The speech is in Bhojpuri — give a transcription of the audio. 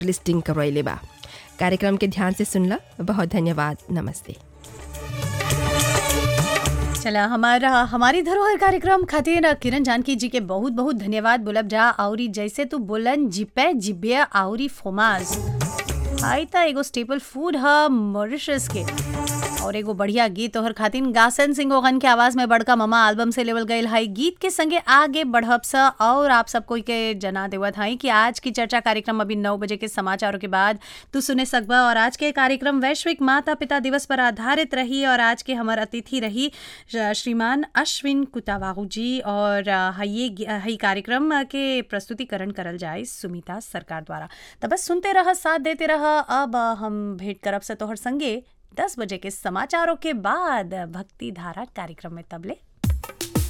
लिस्टिंग करवैले बा कार्यक्रम के ध्यान से सुनला बहुत धन्यवाद नमस्ते चला हमारा हमारी धरोहर कार्यक्रम खातिर किरण जानकी जी के बहुत बहुत धन्यवाद बोलब जा औरी जैसे तू बोलन जिपे जिब्या औरी फोमास आई त एगो स्टेपल फूड ह मॉरिशस के और एगो बढ़िया गीत तोहर खातिन गासन सिंह ओगन के आवाज में बड़का ममा एल्बम से लेवल गईल हाई गीत के संगे आगे बढ़ब सा और आप सब कोई के जना देवत हई कि आज की चर्चा कार्यक्रम अभी नौ बजे के समाचारों के बाद तू सुने सकबा और आज के कार्यक्रम वैश्विक माता पिता दिवस पर आधारित रही और आज के हमार अतिथि रही श्रीमान अश्विन कुतावाहू जी और ये हई कार्यक्रम के प्रस्तुतिकरण करल जाए सुमिता सरकार द्वारा तो बस सुनते रह साथ देते रह अब हम भेंट करब से तोहर संगे दस बजे के समाचारों के बाद भक्ति धारा कार्यक्रम में तबले